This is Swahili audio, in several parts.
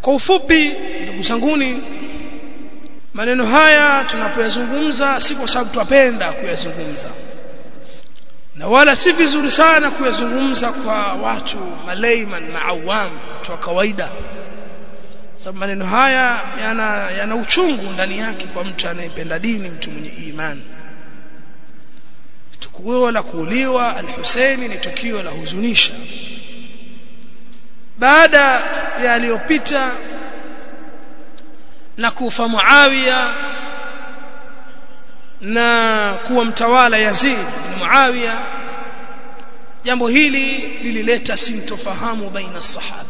kwa ufupi ndugu zanguni maneno haya tunapoyazungumza si kwa sababu twapenda kuyazungumza na wala si vizuri sana kuyazungumza kwa watu maleiman maawam watu wa kawaida sababu maneno haya yana, yana uchungu ndani yake kwa mtu anayependa dini mtu mwenye imani tukio la kuuliwa al-Husaini ni tukio la huzunisha baada ya aliyopita na kufa Muawiya na kuwa mtawala Yazid bin Muawiya jambo hili lilileta sintofahamu baina sahaba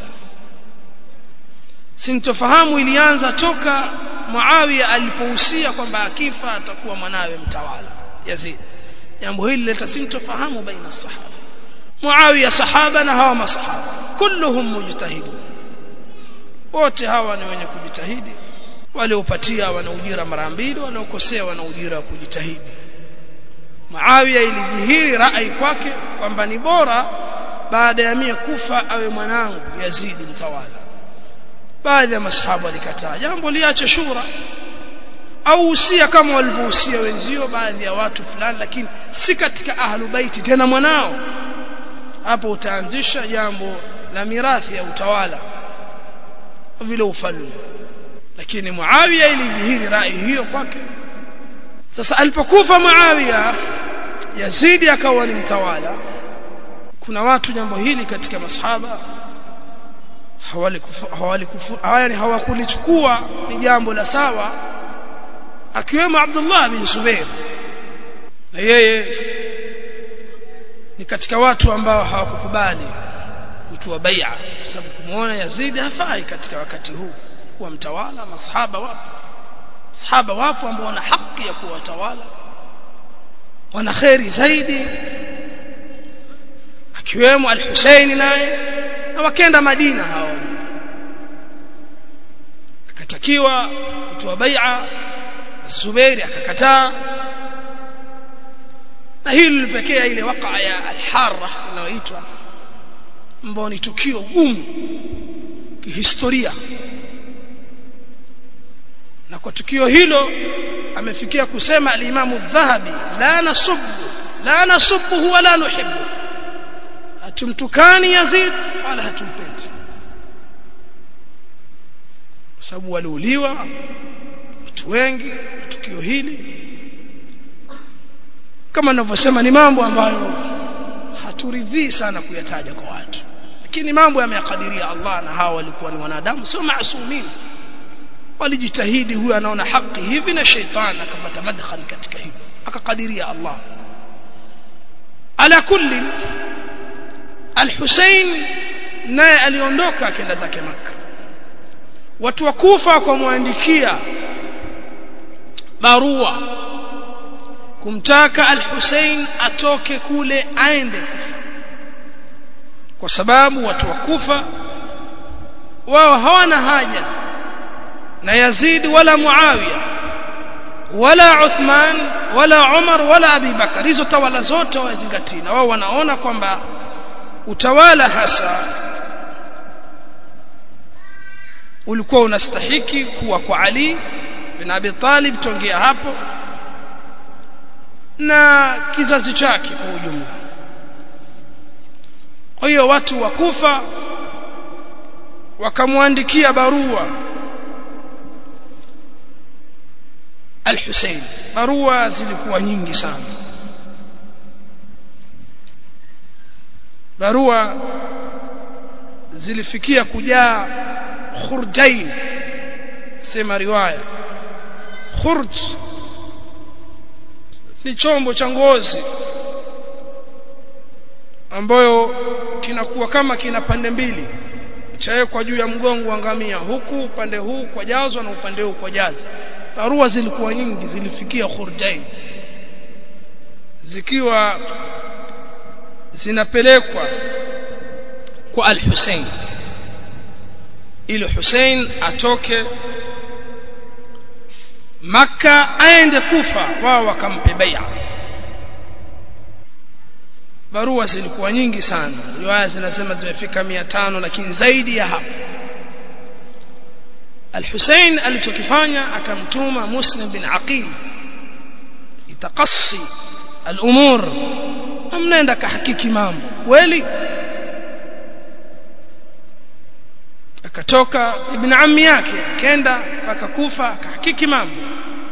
sintofahamu ilianza toka Muawiya alipohusia kwamba akifa atakuwa mwanawe mtawala Yazid jambo hili lileta sintofahamu baina sahaba Muawiya sahaba na hawa masahaba kulluhum mujtahidun wote hawa ni wenye kujitahidi waliopatia wana ujira mara mbili waliokosea wana ujira wa kujitahidi Muawiya ilidhihiri rai kwake kwamba ni bora baada ya mie kufa awe mwanangu Yazid mtawala baadhi ya masahaba walikataa jambo liache shura au usia kama walivyohusia wenzio baadhi ya watu fulani lakini si katika ahlu baiti tena mwanao hapo utaanzisha jambo la mirathi ya utawala vile ufalme lakini Muawiya ilidhihiri rai hiyo kwake sasa alipokufa Muawiya Yazidi akawa ni mtawala kuna watu jambo hili katika masahaba hawali hawakulichukua ni jambo la sawa akiwemo Abdullah bin Zubair na yeye ni katika watu ambao hawakukubali kutoa bai'a sababu kumuona Yazid hafai katika wakati huu kuwa mtawala masahaba wapo sahaba wapo ambao wana haki ya kuwa watawala wana kheri zaidi akiwemo al-Husaini naye na wakenda Madina hao akatakiwa kutoa bai'a Zubairi akakataa na hili lilipekea ile wakaa ya al-Harra inayoitwa ambao ni tukio gumu kihistoria na kwa tukio hilo amefikia kusema al-Imam dhahabi la nasubbu la nasubbu wala nuhibbu hatumtukani Yazid wala hatumpendi kwa sababu waliuliwa watu wengi tukio hili kama ninavyosema ni mambo ambayo haturidhii sana kuyataja kwa watu lakini mambo yameyakadiria Allah na hawa walikuwa ni wanadamu sio maasumin walijitahidi huyu anaona haki hivi na sheitani akapata madkhali katika hivyo akakadiria Allah ala kulli al-Hussein naye aliondoka akaenda zake maka watu wa Kufa wakamwandikia barua kumtaka al-Hussein atoke kule aende Kufa kwa sababu watu wa Kufa wao hawana haja na Yazid wala Muawiya wala Uthman wala Umar wala Abi Bakar hizo tawala zote wazingatii na wao wanaona kwamba utawala hasa ulikuwa unastahiki kuwa kwa Ali bin Abi Talib tongea hapo na kizazi chake kwa ujumla kwa hiyo watu wa Kufa wakamwandikia barua Al-Hussein barua zilikuwa nyingi sana barua zilifikia kujaa khurjain sema riwaya khurj ni chombo cha ngozi ambayo kinakuwa kama kina pande mbili chawekwa juu ya mgongo wa ngamia huku upande huu kwa jazwa na upande huu kwa jaza barua zilikuwa nyingi zilifikia khurjain zikiwa zinapelekwa kwa al-Hussein ili Hussein atoke maka aende Kufa wao wakampe bai'a barua zilikuwa nyingi sana riwaya zinasema zimefika 500 lakini zaidi ya hapo Al-Hussein alichokifanya akamtuma Muslim bin Aqil itakasi al-umur amnaenda kahakiki mambo kweli akatoka ibn ammi yake akenda mpaka kufa akahakiki mambo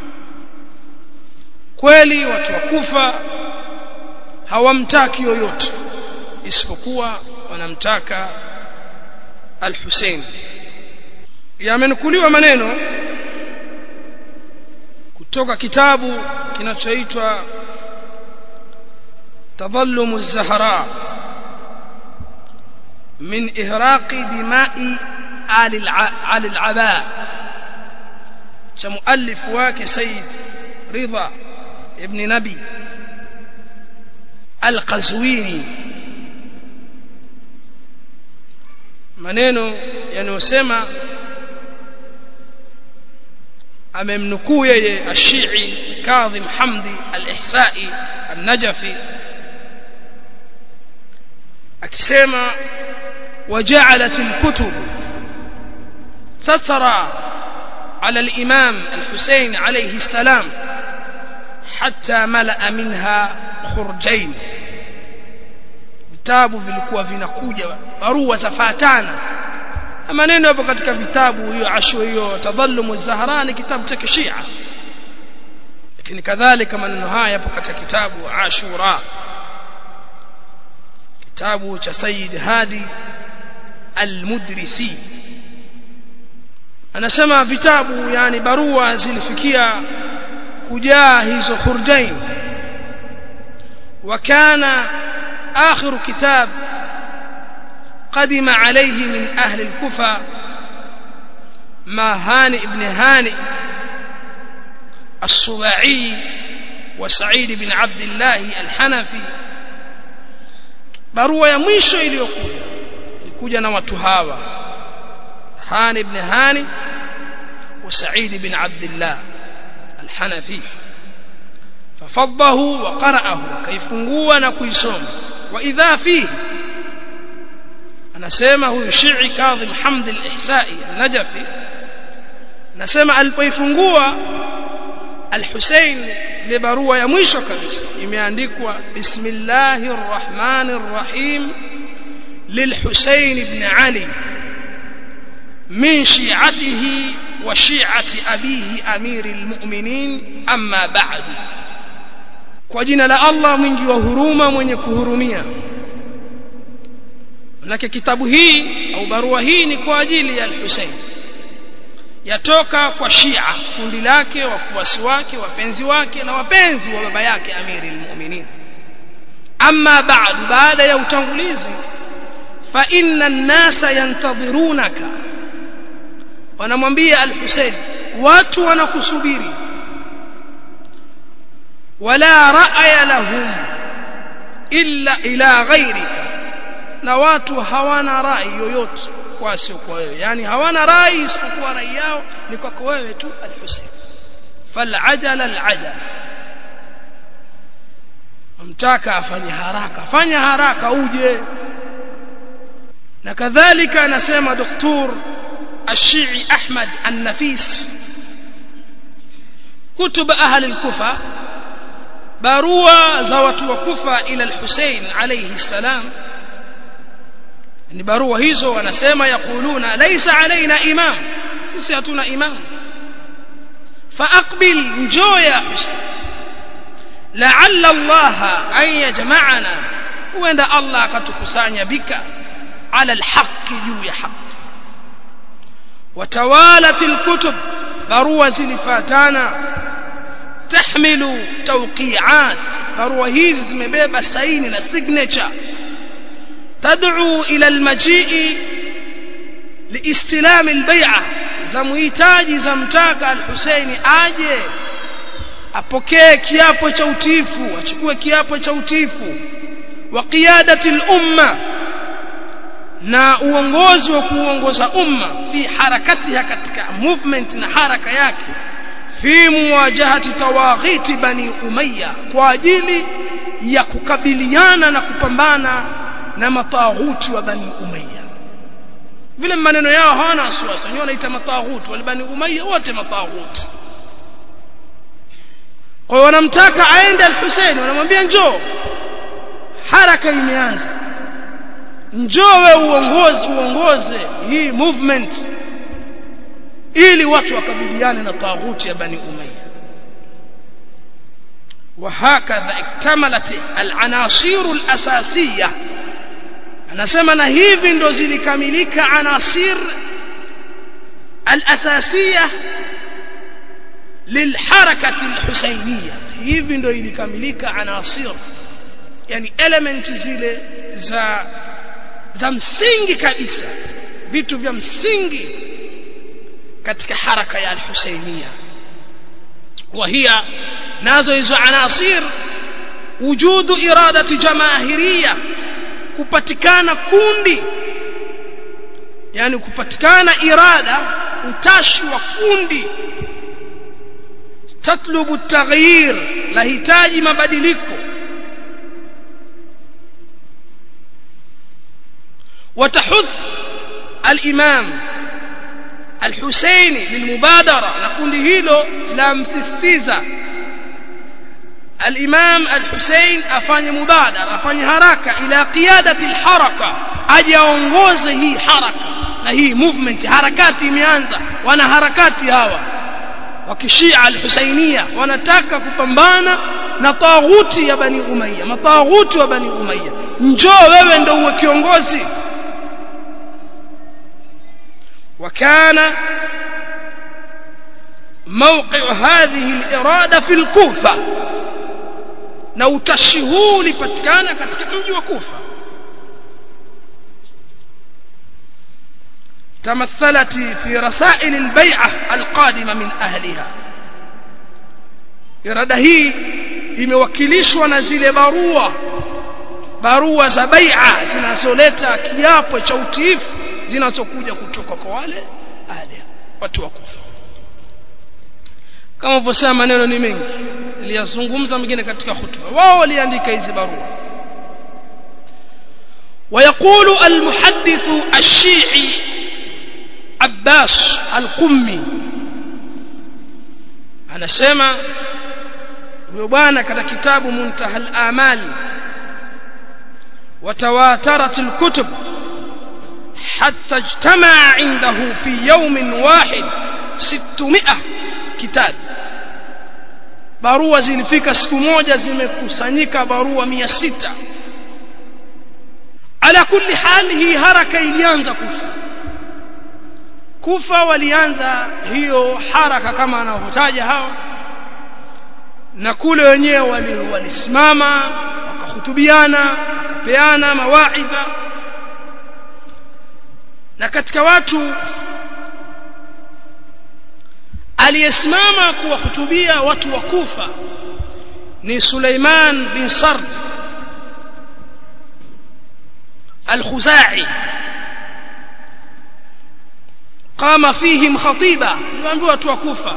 kweli watu wa kufa hawamtaki yoyote isipokuwa wanamtaka al-Hussein yamenukuliwa maneno kutoka kitabu kinachoitwa تظلم الزهراء من إهراق دماء آل آل العباء كمؤلف واك سيد رضا ابن نبي القزويني maneno yanayosema amemnukuu yeye ashii kadhim hamdi al-ihsai an-najafi akisema وجعلت الكتب تترى على الإمام الحسين عليه السلام حتى ملأ منها خرجين vitabu vilikuwa vinakuja barua zafatana maneno hapo katika vitabu hiyo ashu hiyo tadhallumu zahrani kitabu cha kishia lakini kadhalika maneno haya yapo katika kitabu ashura kitabu cha Sayyid Hadi Al-Mudrisi anasema vitabu yani barua zilifikia kujaa hizo khurjain وكان آخر كتاب قدم عليه من أهل الكفة ما هانئ ابن هانئ الصباعي وسعيد بن عبد الله الحنفي barua ya mwisho iliyokuja ilikuja na watu hawa Hani ibn Hani wa Sa'id ibn Abdullah al-Hanafi fafadhahu wa qara'ahu kaifungua na kuisoma wa idha fihi anasema huyu Shi'i Kadhim Hamd al-Ihsa'i al-Najafi anasema alipoifungua al-Husayn ile barua ya mwisho kabisa imeandikwa bismillahir rahmanir rahim للحسين بن علي من شيعته وشيعة أبيه أمير المؤمنين أما بعد kwa jina la Allah mwingi wa huruma mwenye kuhurumia manake kitabu hii au barua hii ni kwa ajili ya al-Hussein yatoka kwa Shia kundi lake wafuasi wake wapenzi wake na wapenzi wa baba yake Amiri al-Mu'minin amma ba'du baada ya utangulizi fa inna an-nasa yantadhirunaka wanamwambia al-Hussein watu wanakusubiri wala ra'ya lahum illa ila ghayrika na watu hawana rai yoyote kwa sio kwa wewe yani hawana rai isipokuwa rai yao ni kwako wewe tu al-Hussein fal'ajala al-ajala amtaka afanye haraka fanya haraka uje na kadhalika anasema doktor الشيعي أحمد النفيس كتب أهل الكوفة barua za watu wa Kufa ila al-Hussein alayhi salam ni barua hizo wanasema yakuluna laysa alaina imam sisi hatuna imam faaqbil njoo ya Hussein la'alla Allah an yajma'ana huenda Allah akatukusanya bika ala al-haqq juu ya haki وتوالت الكتب barua zilifatana تحمل توقيعات barua hizi zimebeba saini na signature تدعو الى المجيء لاستلام البيعه zamuhitaji zamtaka al-Husaini aje apokee kiapo cha utiifu achukue kiapo cha utiifu wa qiyadati al-umma na uongozi wa kuongoza umma fi harakatiha katika movement na haraka yake fi muwajahati tawaghiti bani umayya kwa ajili ya kukabiliana na kupambana na mataghuti wa bani umayya vile maneno yao hawana wasiwasi wenyewe wanaita mataghut walibani umayya wote mataghut kwa hiyo wanamtaka aende al-Hussein wanamwambia njoo haraka imeanza njoo wewe uongoze uongoze hii movement ili watu wakabiliane na taghuti ya bani umayya وهكذا اكتملت العناصر الأساسية anasema na hivi ndo zilikamilika anasir al-asasiya lilharakati al-husainiyya hivi ndo ilikamilika anasir yani element zile za za msingi kabisa vitu vya msingi katika haraka ya al-husainiyya وهي nazo hizo anasir wujudu iradati jamaahiriya kupatikana kundi yani kupatikana irada utashi wa kundi tatlubu taghyir lahitaji mabadiliko وتحث الإمام الحسيني للمبادرة نقول هيلو لا مسستيزا الإمام الحسين أفاني مبادرة أفاني حركة إلى قيادة الحركة أجي أنغوز هي حركة na hii movement harakati imeanza wana harakati hawa wakishia al-Husainia wanataka kupambana na taghuti ya Bani Umayya mataghuti wa Bani Umayya njoo wewe ndio uwe kiongozi وكان موقع هذه الإرادة في الكوفة na utashi huu ulipatikana katika mji wa Kufa تمثلت في رسائل البيعة القادمة من أهلها irada hii imewakilishwa na zile barua barua za bai'a zinazoleta kiapo cha utiifu zinazokuja kutoka kwa wale ahli watu wa Kufa kama ulivyosema maneno ni mengi niliyazungumza mengine katika hutuba wao waliandika hizi barua ويقول المحدث الشيعي عباس القمي anasema huyo bwana katika kitabu muntaha al-amal وتواترت الكتب حتى اجتمع عنده في يوم واحد 600 كتاب barua zilifika siku moja zimekusanyika barua 600 ala kulli hal hii haraka ilianza kufa kufa walianza hiyo haraka kama anavyotaja hawa na kule wenyewe walisimama wakahutubiana wakapeana mawaidha na katika watu aliyesimama kuwahutubia watu wa Kufa ni Suleiman bin Sard al-Khuzai qama fihim khatiba niwaambia watu wa Kufa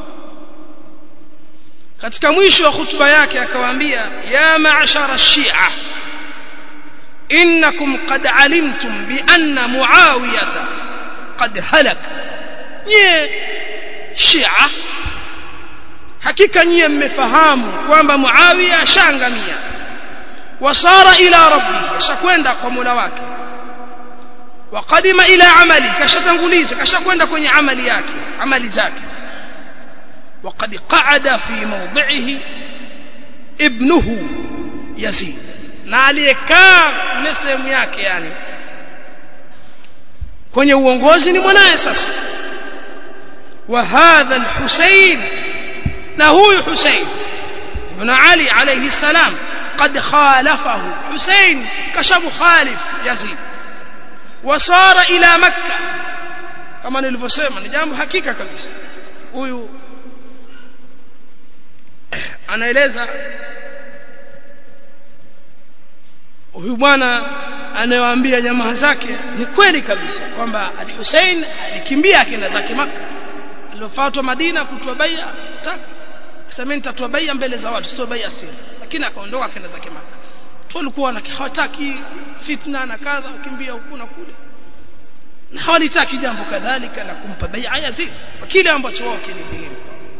katika mwisho wa hutuba yake akawaambia ya ma'shara shia innakum qad alimtum bi anna muawiyata qad halak nye shia hakika nyie mmefahamu kwamba muawiya ashangamia wasara ila rabbi ashakwenda kwa mola wake waqadima ila amali kashatanguliza kashakwenda kwenye amali yake amali zake وقد قعد في موضعه ابنه يزيد na aliyekaa ile sehemu yake yani kwenye uongozi ni mwanaye sasa wa hadha al-Husayn na huyu Husayn ibn Ali alayhi salam قد خالفه حسين كشف خالف يزيد وصار الى مكه kama nilivyosema ni jambo hakika kabisa huyu anaeleza huyu bwana anayewaambia jamaa zake ni kweli kabisa kwamba al-Hussein alikimbia akaenda zake maka aliyofuatwa Madina kutoa bai'a taka akisema nitatoa bai'a mbele za watu sio bai'a siri lakini akaondoka akaenda zake maka tu walikuwa hawataki fitna na kadha wakimbia huku na kule na hawalitaki jambo kadhalika la kumpa bai'a Yazid kwa kile ambacho wao kilidhihiri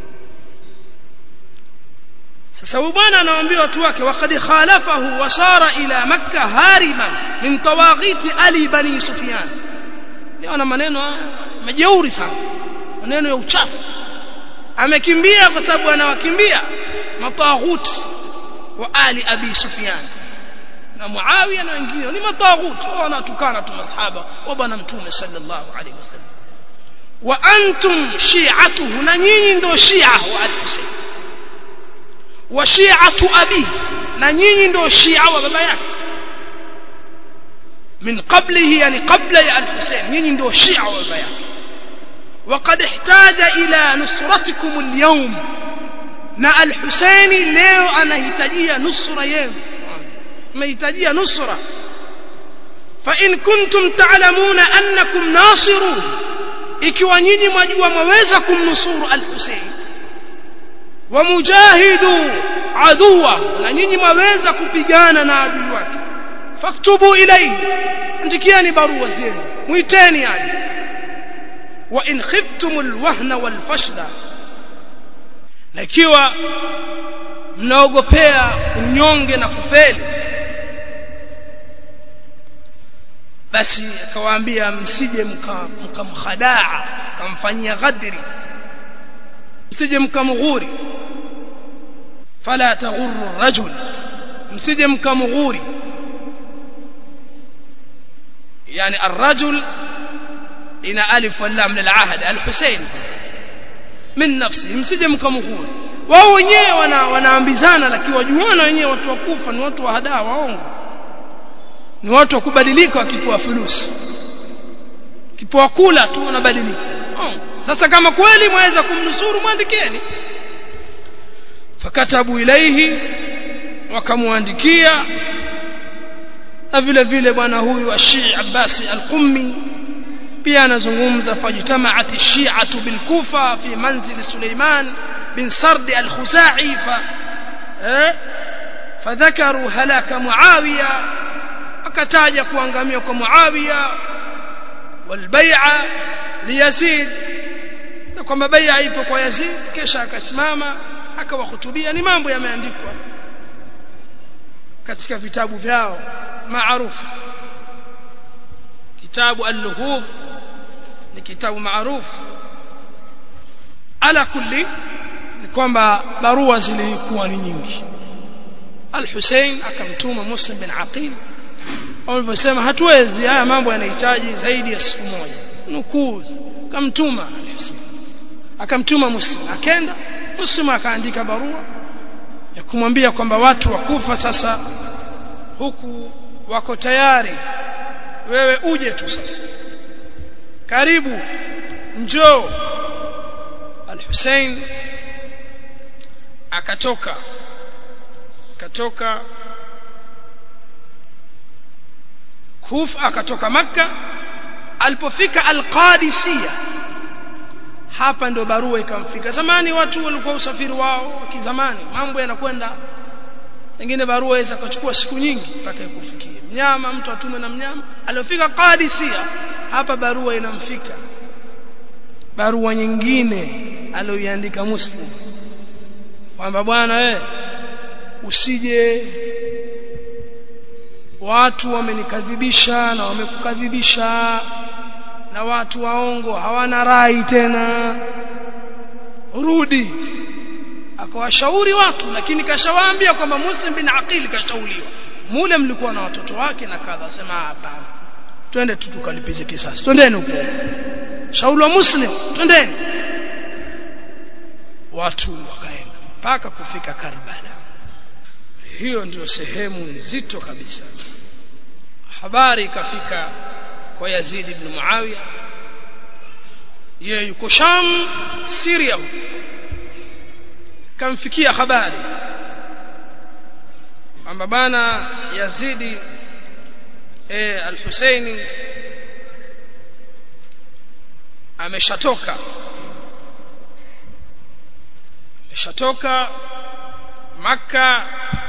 sasa huyu bwana anawaambia watu wake waqad khalafahu wa sara ila makkah hariban min tawaghiti ali bani sufyan leo na maneno majeuri sana maneno ya uchafu amekimbia kwa sababu anawakimbia mataghuti wa ali abi sufyan na muawiya na wengine ni mataghuti wao wanatukana tu masahaba wa bwana mtume sallallahu alaihi wasallam wa antum shi'atuhu na nyinyi ndio shia wa al-husayn wa shi'atu abi na nyinyi ndio shia wa baba yake min qablihi yani qabla ya al-husayn nyinyi ndio shia wa baba yake وقد احتاج إلى نصرتكم اليوم na al-Husaini leo anahitajia nusra yenu mnahitajia nusra fa in kuntum ta'lamuna annakum nasirun ikiwa nyinyi mwajua mwaweza kumnusuru al-Husain wa mujahidu aduwa na nyinyi mwaweza kupigana na adui wake faktubu ilayhi andikieni barua zenu muiteni yani wa in khiftum alwahna walfashla na ikiwa mnaogopea unyonge na kufeli basi akawaambia msije mkamkhadaa mkamfanyia ghadri msije mkamghuri fala taghurru rajul msije mkamghuri yani الرجل ina alif wal lam lil ahad al-Husayn min nafsi msije mkamghuri wao wenyewe wana, wanaambizana lakini wajuana wenyewe watu wakufa ni watu wa hadaa waongo ni watu wa kubadilika wakipewa fulusi kipoa kula tu wanabadilika oh. sasa kama kweli mwaweza kumnusuru mwandikeni fakatabu ilaihi wakamwandikia na vile vile bwana huyu Ashii Abbasi al-Qummi pia anazungumza fajtamaat ash-shi'atu bil Kufa fi manzil Suleiman bin Sard al-Khuzai fa eh fadhakaru halaka Muawiya akataja kuangamia kwa Muawiya walbai'a liyazid na kwamba bai'a ipo kwa Yazid kisha akasimama akawahutubia ni mambo yameandikwa katika vitabu vyao maarufu kitabu al-luhuf ni kitabu maarufu ala kulli ni kwamba barua zilikuwa ni nyingi al-Hussein akamtuma Muslim bin Aqil walivyosema hatuwezi haya mambo yanahitaji zaidi ya siku moja nukuu akamtuma al-Hussein akamtuma Muslim akenda Muslim akaandika barua ya kumwambia kwamba watu wakufa sasa huku wako tayari wewe uje tu sasa karibu njoo al-Hussein akatoka akatoka Kufa akatoka Makka alipofika al-Qadisiyah hapa ndo barua ikamfika zamani watu walikuwa usafiri wao wa kizamani mambo yanakwenda pengine barua inaweza kuchukua siku nyingi mpaka ikufikie mnyama mtu atume na mnyama aliofika Qadisiyah hapa barua inamfika barua nyingine aliyoiandika Muslim kwamba bwana we usije watu wamenikadhibisha na wamekukadhibisha na watu waongo hawana rai tena rudi akawashauri watu lakini kashawaambia kwamba Muslim bin Aqil kashauriwa mule mlikuwa na watoto wake na kadha sema hapana twende tu tukalipize kisasi twendeni huko shauri wa Muslim twendeni watu wakaenda mpaka kufika Karbala hiyo ndio sehemu nzito kabisa habari ikafika kwa Yazid ibn Muawiya yeye yuko Sham Syria kamfikia habari kwamba bana Yazidi e, al-Husaini ameshatoka ameshatoka Makka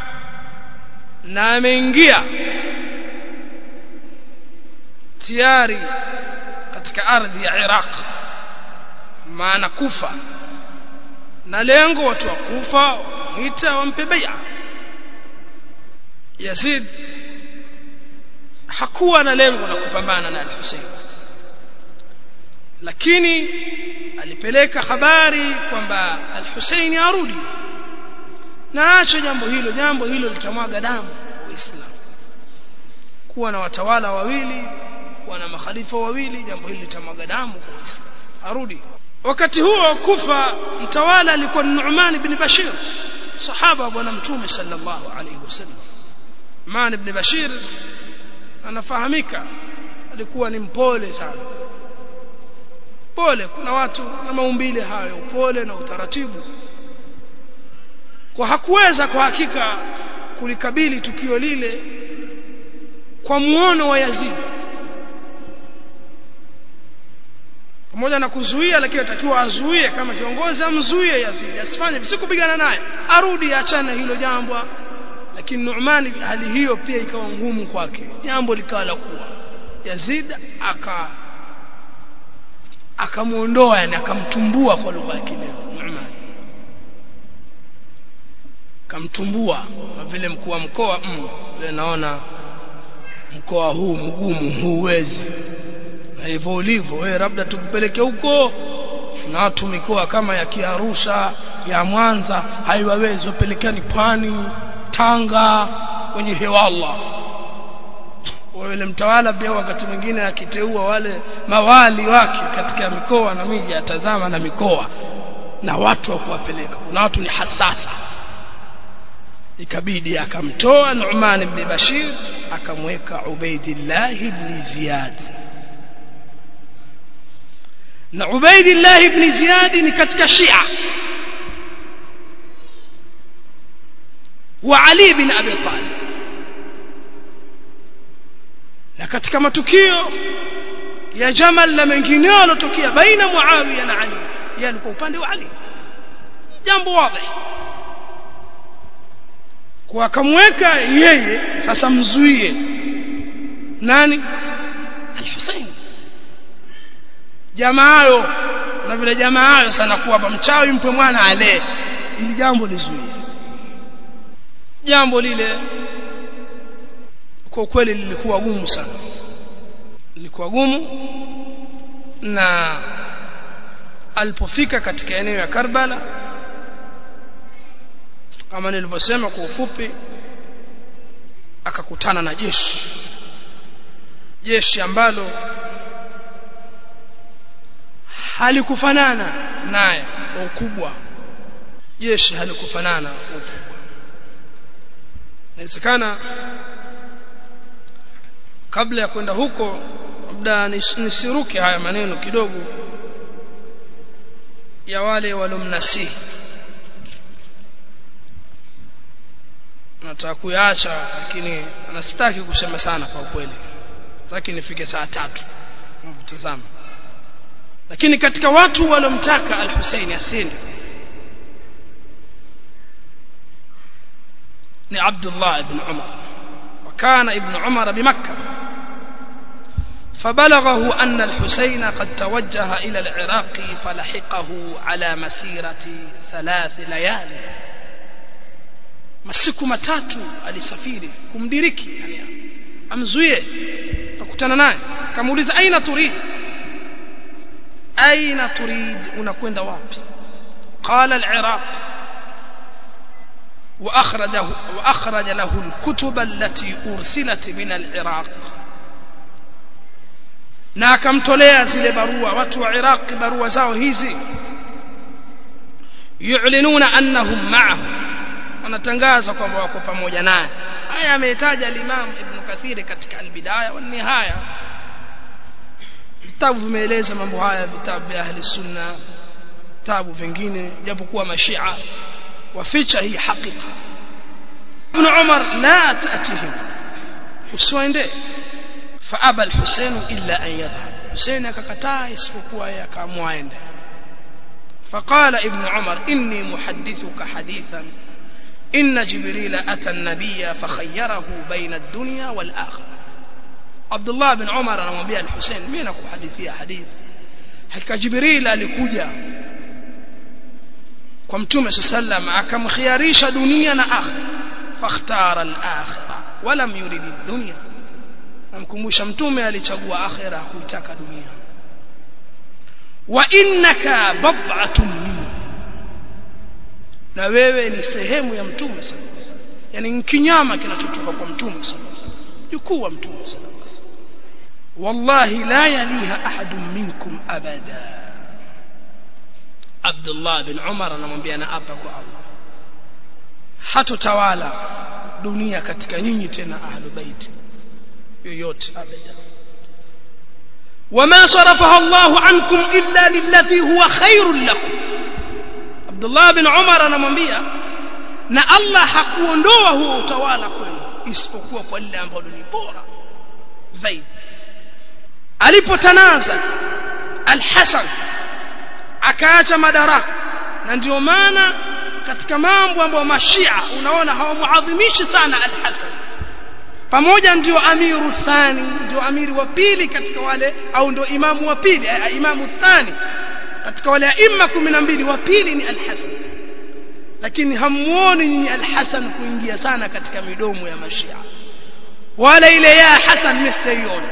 na ameingia tayari katika ardhi ya Iraq maana kufa na lengo watu wa kufa wamwita wampe bai'a Yazid hakuwa na lengo la kupambana na al-Hussein lakini alipeleka habari kwamba al-Hussein arudi na acho jambo hilo jambo hilo litamwaga damu waislamu kuwa na watawala wawili kuwa na makhalifa wawili jambo hili litamwaga damu kwa waislamu arudi wakati huo kufa mtawala alikuwa Nu'man ibn Bashir sahaba bwana mtume sallallahu alayhi wasallam Nu'man ibn Bashir anafahamika alikuwa ni mpole sana pole kuna watu na maumbile hayo upole na utaratibu kwa hakuweza kwa hakika kulikabili tukio lile kwa muono wa Yazid pamoja na kuzuia lakini atakiwa azuie kama kiongozi amzuie Yazid asifanye visikupigana naye arudi achana hilo jambo lakini Nu'man hali hiyo pia ikawa ngumu kwake jambo likawa la kuwa Yazid aka akamuondoa yani akamtumbua kwa lugha ya kileo Nu'man akamtumbua na vile mkuu wa mkoa mm, vile naona mkoa huu mgumu huwezi na hivyo ulivyo wewe labda tukupeleke huko na watu mikoa kama ya Kiarusha ya Mwanza haiwawezi wapelekani pwani Tanga kwenye hewalla wale mtawala pia wakati mwingine akiteua wale mawali wake katika mikoa na miji atazama na mikoa na watu wa kuwapeleka kuna watu ni hasasa ikabidi akamtoa Nu'man ibn Bashir akamweka Ubaidillah ibn Ziyad na Ubaidillah ibn Ziyad ni katika Shia wa Ali bin Abi Talib na katika matukio ya Jamal na mengineo yalotokea baina Muawiya na Ali yeye alikuwa upande wa Ali jambo wazi kwa akamweka yeye sasa mzuie nani al-Hussein jamaayo na vile jamaayo sana kuwa hapa mchawi mpe mwana ale ili jambo lizuie jambo lile kwa kweli lilikuwa gumu sana lilikuwa gumu na alipofika katika eneo ya Karbala kama nilivyosema kwa ufupi akakutana na jeshi jeshi ambalo halikufanana naye kwa ukubwa jeshi halikufanana kwa ukubwa inawezekana kabla ya kwenda huko labda nisiruke haya maneno kidogo ya wale walomnasihi nataka kuyaacha lakini anastaki kusema sana kwa kweli sitaki nifike saa tatu mtazama lakini katika watu walomtaka al-Hussein asinde ni Abdullah ibn Umar وكان ابن عمر بمكة فبلغه أن الحسين قد توجه إلى العراق فلحقه على مسيرة ثلاث ليال masiku matatu alisafiri kumdiriki yani amzuie akakutana naye akamuuliza aina turid aina turid unakwenda wapi qala al-iraq واخرجه واخرج له الكتب التي ارسلت من العراق na akamtolea zile barua watu wa Iraq barua zao hizi yu'linuna annahum ma'ahu wanatangaza kwamba wako pamoja naye haya ametaja al-Imam Ibn Kathir katika al-Bidaya wa Nihaya vitabu vimeeleza mambo haya vitabu vya ahli sunna vitabu vingine japokuwa mashia waficha hii hakika Ibn Umar la ta'tihim usiwaende فأبى الحسين إلا أن يذهب حسين akakataa isipokuwa yeye akaamua aende فقال ابن عمر إني محدثك حديثا إن جبريل أتى النبي فخيره بين الدنيا والآخرة Abdullah bin Umar anamwambia al-Hussein mimi nakuhadithia hadithi hakika Jibril alikuja kwa mtume sallam akamkhiarisha dunia na akhira fakhtara al-akhirah wala yurid ad-dunya namkumbusha mtume alichagua akhira kuitaka dunia wa innaka bad'atun minni na wewe ni sehemu ya mtume sallallahu alaihi wasallam yani kinyama kinachotoka kwa mtume sallallahu alaihi wasallam jukuu wa mtume sallallahu alaihi wasallam wallahi la yaliha ahadun minkum abada Abdullah bin Umar anamwambia na hapa kwa Allah hatotawala dunia katika nyinyi tena ahlu bait yoyote abada وما صرفها الله عنكم إلا للذي هو خير لكم عبد الله بن عمر anamwambia na Allah hakuondoa huo utawala kwenu isipokuwa kwa lile ambalo ni bora zaidi alipotanaza al-Hasan akaacha madaraka na ndio maana katika mambo ambayo mashia unaona hawamuadhimishi sana al-Hasan pamoja ndio amiru thani ndio amiri wa pili katika wale au ndio imamu wa pili imamu thani katika wale aima 12 wa pili ni al-Hasan lakini hamuoni nyinyi al-Hasan kuingia sana katika midomo ya mashia wala ile ya Hasan mstaiona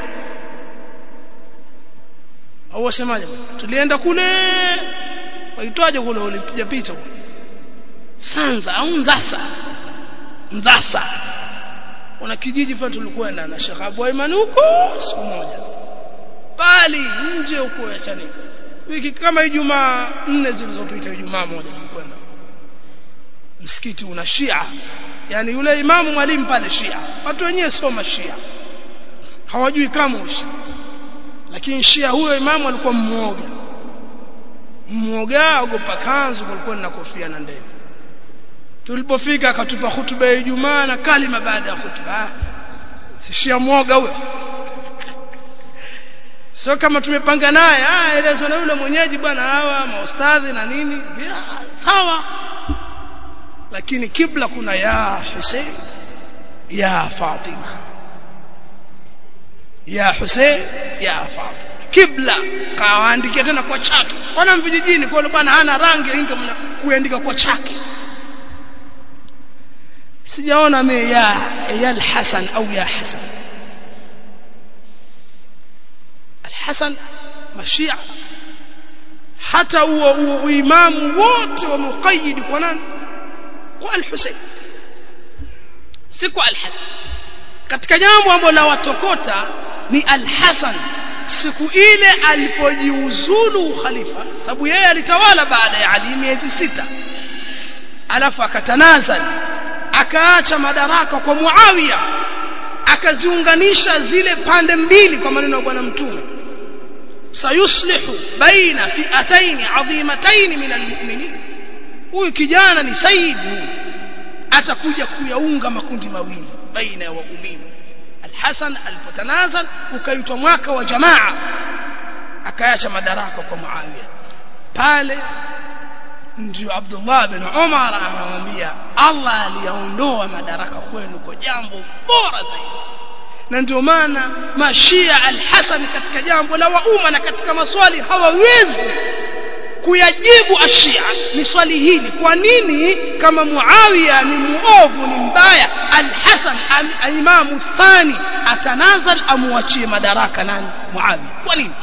au wasemaje tulienda kule waitwaje kule ulipiga picha kule Sanza au Nzasa Nzasa kuna kijiji fulani tulikwenda na Sheikh Abu Aiman huko siku moja pali nje huko ya Chanika wiki kama Ijumaa nne zilizopita Ijumaa moja tulikwenda msikiti una Shia yani yule imamu mwalimu pale Shia watu wenyewe soma Shia hawajui kama ushia lakini Shia huyo imamu alikuwa mmoga mmoga ogopa kanzu kulikuwa na kofia na ndevu tulipofika akatupa hutuba ya Ijumaa na kalima baada ya hutuba si Shia mwoga huyo sio kama tumepanga naye ah elezo na yule mwenyeji bwana hawa maustadhi na nini sawa lakini kibla kuna ya Hussein ya Fatima ya Hussein ya Fatima kibla kawaandikia tena kwa chaki wana vijijini kwa bwana hana rangi inga kuandika kwa chaki sijaona mimi ya ya al-Hasan au ya Hasan al-Hasan mashia hata huo huo imamu wote wa muqayyid kwa nani kwa al-Husayn si kwa al-Hasan katika jambo ambalo la watokota ni al-Hasan siku ile alipojiuzulu khalifa sababu yeye alitawala baada ya Ali miezi sita alafu akatanazali akaacha madaraka kwa Muawiya akaziunganisha zile pande mbili kwa maneno ya bwana mtume sayuslihu baina fi'atayn adhimatayn min almu'minin huyu kijana ni saidi huyu atakuja kuyaunga makundi mawili baina ya waumini Al-Hasan alipotanazal ukaitwa mwaka wa jamaa akaacha madaraka kwa Muawiya pale ndio Abdullah bin Umar anamwambia Allah aliyaondoa madaraka kwenu kwa jambo bora zaidi na ndio maana mashia al-Hasan katika jambo la wauma na katika maswali hawawezi kuyajibu ashia ni swali hili kwa nini kama Muawiya ni muovu ni mbaya al-Hasan imamu thani atanazal amuachie madaraka nani Muawiya kwa nini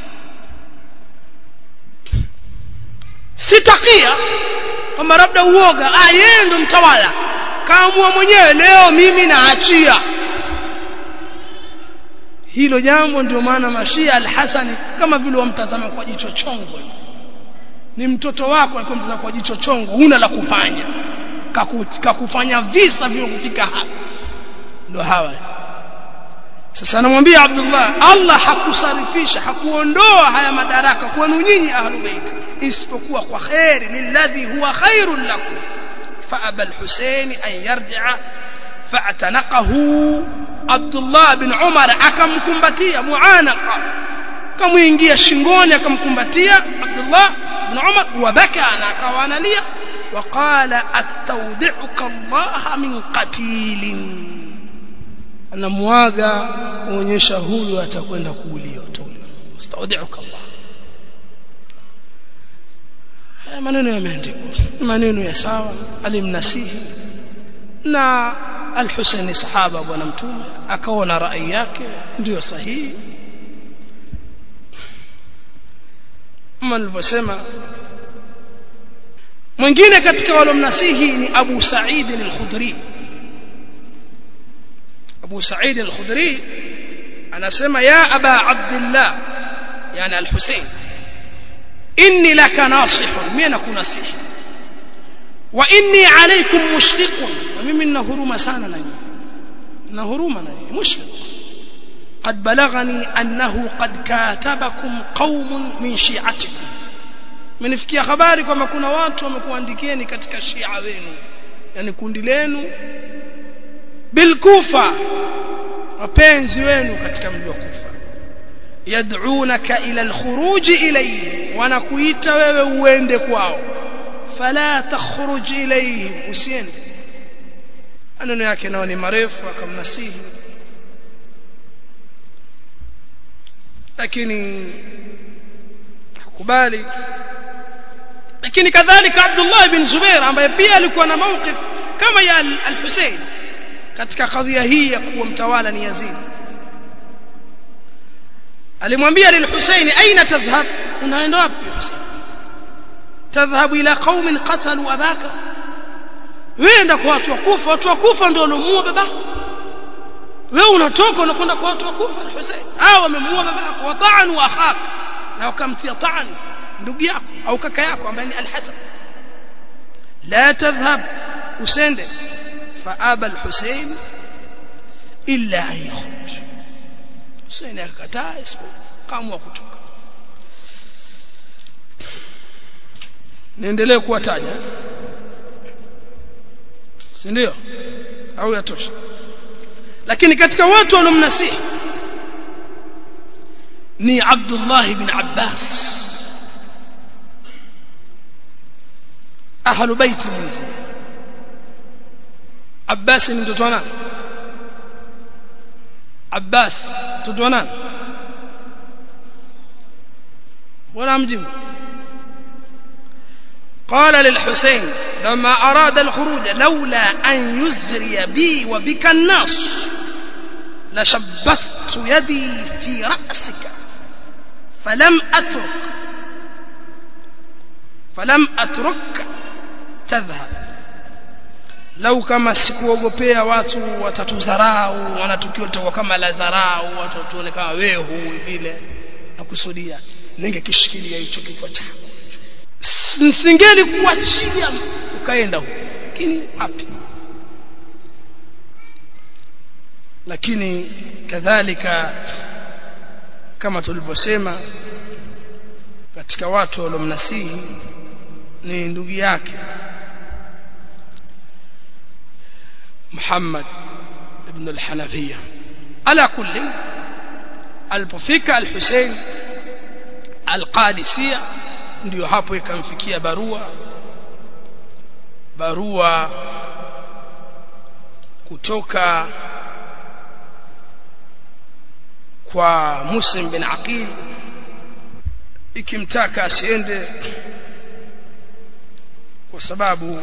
sitakia kwamba labda uoga ah yeye ndo mtawala kaamua mwenyewe leo mimi naachia hilo jambo ndio maana mashia al-Hasani kama vile wamtazama kwa jicho chongo ni mtoto wako alikuwa mtazama kwa jicho chongo huna la kufanya kakufanya visa vimekufika hapa ndio hawa sasa anamwambia Abdullah Allah hakusarifisha hakuondoa haya madaraka kwenu nyinyi ahlul bait isipokuwa kwa khairi lilladhi huwa khairun lakum فأبى الحسين أن يرجع فاعتنقه عبد الله بن عمر akamkumbatia muanaqa kamuingia shingoni akamkumbatia Abdullah ibn Umar wabaka na akawaanalia وقال استودعك الله من قتيل anamuaga kuonyesha huyu atakwenda kuuliwa tuuliwa astaudiuka Allah haya maneno yameandikwa maneno ya sawa alimnasihi na al-Husaini sahaba bwana mtume akaona rai yake ndiyo sahihi kama nilivyosema mwingine katika walomnasihi ni Abu Sa'id al-Khudri Abu Sa'id al-Khudri anasema ya Aba Abdullah yani al-Husayn inni laka nasihun mimi nakunasihi wa inni alaykum mushfiqun na mimi nina huruma sana na nyinyi na huruma na nyinyi mushfiq قد بلغني أنه قد كاتبكم قوم من شيعتكم menifikia habari kwamba kuna watu wamekuandikieni katika shia wenu yani kundi lenu bilkufa wapenzi wenu katika mji wa kufa yad'unaka ila alkhuruj ilayhi wanakuita wewe uende kwao fala takhruj ilayhim usiende maneno yake nao ni marefu akamnasihi lakini hakubali lakini kadhalika Abdullah ibn Zubair ambaye pia alikuwa na mawqif kama ya al-Husayn katika kadhia hii ya kuwa mtawala ni Yazid alimwambia lil-Husayn aina tadhhab unaenda wapi Husayn tadhhabu ila qaumin qatalu abaka wenda kwa watu wakufa watu wakufa ndio walomuua babako wewe unatoka unakwenda kwa watu wakufa al-Husayn hao wamemuua babako wa ta'anu akhak na wakamtia ta'ani ndugu yako au kaka yako ambaye ni al-Hasan la tadhhab usende faaba al-Husayn illa an yakhruj Husayn akakataa isipokuwa kutoka niendelee kuwataja si ndio au yatosha lakini katika watu waliomnasihi ni Abdullah ibn Abbas ahlu baiti mwizi Abbas ni mtoto wa nani Abbas mtoto wa nani wala mjibu قال للحسين لما أراد الخروج لولا أن يزري بي وبك الناس لشبثت يدي في رأسك فلم أترك فلم أترك تذهب lau kama sikuogopea watu watatudharau wanatukio litakuwa kama la dharau watu watuone kama wehu vile nakusudia ningekishikilia hicho kichwa chako singeli kuachia ukaenda huko lakini wapi lakini kadhalika kama tulivyosema katika watu waliomnasihi ni ndugu yake Muhammad ibn al-Hanafiya ala kulli alipofika al-Hussein al-Qadisiyya ndio hapo ikamfikia barua barua kutoka kwa Muslim bin Aqil ikimtaka asiende kwa sababu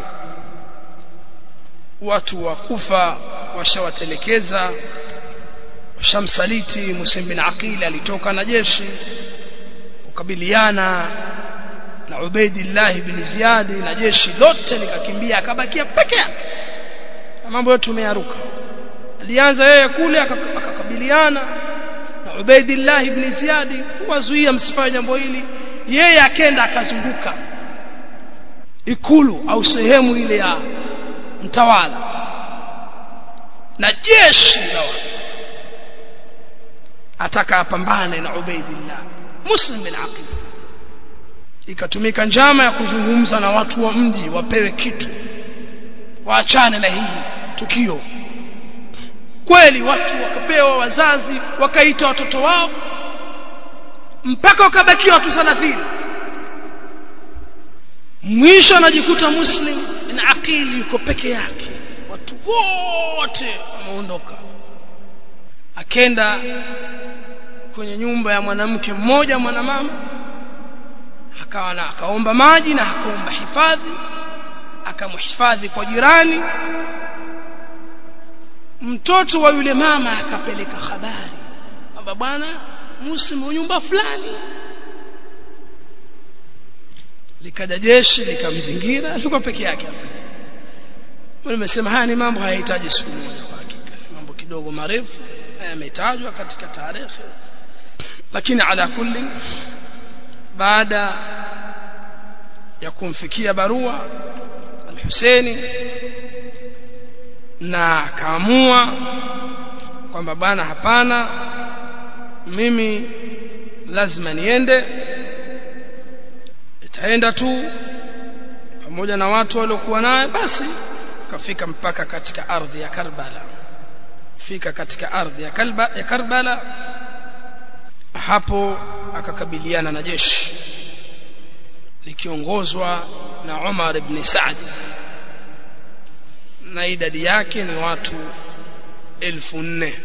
watu wa Kufa washawatelekeza washamsaliti Muslim bin Aqil alitoka na jeshi kukabiliana na Ubaidillah ibn Ziyad na jeshi lote likakimbia akabakia peke yake mambo yote tumeyaruka alianza yeye kule akakabiliana na Ubaidillah ibn Ziyad kuwazuia msifanye jambo hili yeye akenda akazunguka ikulu au sehemu ile ya mtawala na jeshi la watu ataka apambane na Ubaidillah Muslim bin Aqil ikatumika njama ya kuzungumza na watu wa mji wapewe kitu waachane na hii tukio kweli watu wakapewa wazazi wakaita watoto wao mpaka wakabakia watu 30 mwisho anajikuta muslim na akili yuko peke yake watu wote wameondoka akenda kwenye nyumba ya mwanamke mmoja mwanamama akawa na akaomba maji na akaomba hifadhi akamhifadhi kwa jirani mtoto wa yule mama akapeleka habari kwamba bwana muslimu nyumba fulani likaja jeshi likamzingira alikuwa peke yake afanya nimesema haya ni mambo hayahitaji siku moja kwa hakika ni mambo kidogo marefu yametajwa katika tarehe lakini ala kulli baada ya kumfikia barua al-Husaini na akaamua kwamba bana hapana mimi lazima niende itaenda tu pamoja na watu waliokuwa naye basi kafika mpaka katika ardhi ya Karbala fika katika ardhi ya, Kalba, ya Karbala hapo akakabiliana na jeshi likiongozwa na Umar ibn Saad na idadi yake ni watu elfu nne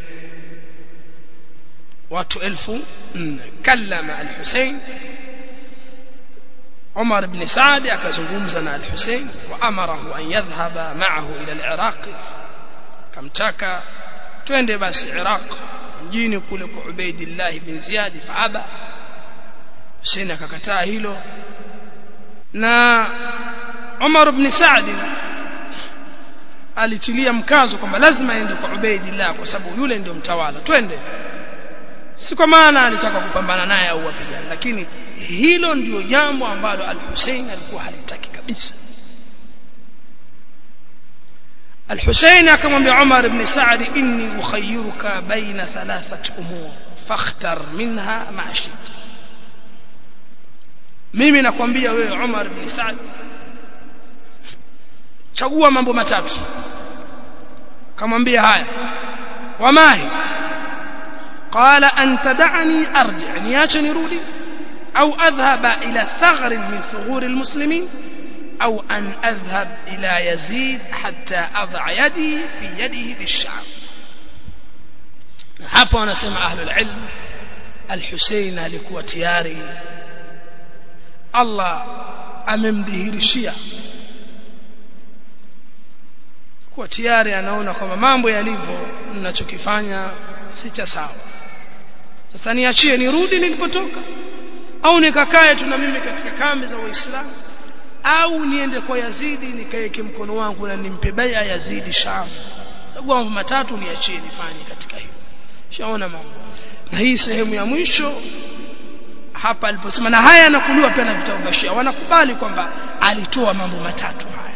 watu elfu nne kallama al-Hussein Umar ibn Saad akazungumza na al-Hussein wa amarahu an yadhhaba ma'ahu ila al-Iraq kamtaka twende basi Iraq mjini kule kwa Ubaidillah bin Ziyad faaba Hussein akakataa hilo na Umar ibn Saad alitilia mkazo kwamba lazima aende kwa Ubaidillah kwa sababu yule ndio mtawala twende si kwa maana alitaka kupambana naye au wapigana lakini hilo ndio jambo ambalo al-Hussein alikuwa halitaki kabisa الحسين akamwambia Umar ibn Sa'd inni ukhayyiruka baina thalathat umur fakhtar minha ma shit mimi nakwambia wewe Umar ibn Sa'd chagua mambo matatu kamwambia haya wamahi قال أن تدعني أرجع نياش نرودي أو أذهب إلى ثغر من ثغور المسلمين أو أن أذهب إلى يزيد حتى أضع يدي في يده بالشعب hapo wanasema ahlul ilm al-Hussein alikuwa tayari Allah amemdhihirishia kuwa tayari anaona kwamba mambo yalivyo ninachokifanya si cha sawa sasa niachie nirudi nilipotoka au nikakae tu na mimi katika kambi za waislamu au niende kwa Yazidi nikaeke mkono wangu na nimpe baya Yazidi Sham chagua mambo matatu niachie nifanye katika hiyo shaona mambo na hii sehemu ya mwisho hapa aliposema na haya yanakuliwa pia na vitabu vya Shia wanakubali kwamba alitoa mambo matatu haya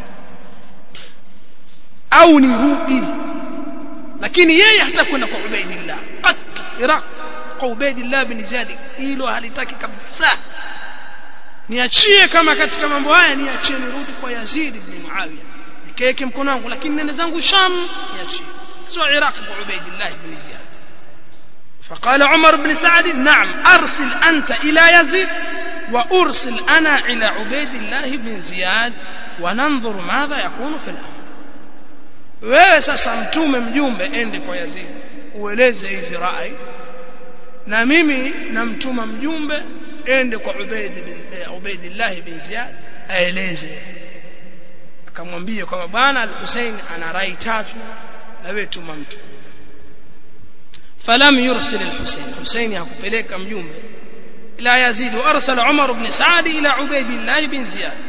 au nirudi lakini yeye hata kwenda kwa Ubaidillah qat Iraq kwa Ubaidillah bin Ziyad hilo halitaki kabisa niachie kama katika mambo haya niachie nirudi kwa Yazid ibn Muawiya nikaeke mkono wangu lakini nende zangu Sham niachie sio Iraq kwa Ubaidillah ibn Ziyad فقال عمر بن سعد نعم أرسل أنت إلى يزيد وأرسل أنا إلى عبيد الله بن زياد وننظر ماذا يكون في الأمر wewe sasa mtume mjumbe ende kwa Yazid ueleze hizi rai na mimi namtuma mjumbe ende kwa Ubaid bin Ubaidillah bin Ziyad aeleze akamwambia kwamba bwana al-Hussein ana rai tatu na wewe tuma mtu falam yursil al-Hussein Hussein hakupeleka mjumbe ila Yazid wa arsala Umar ibn Saad ila Ubaidillah bin Ziyad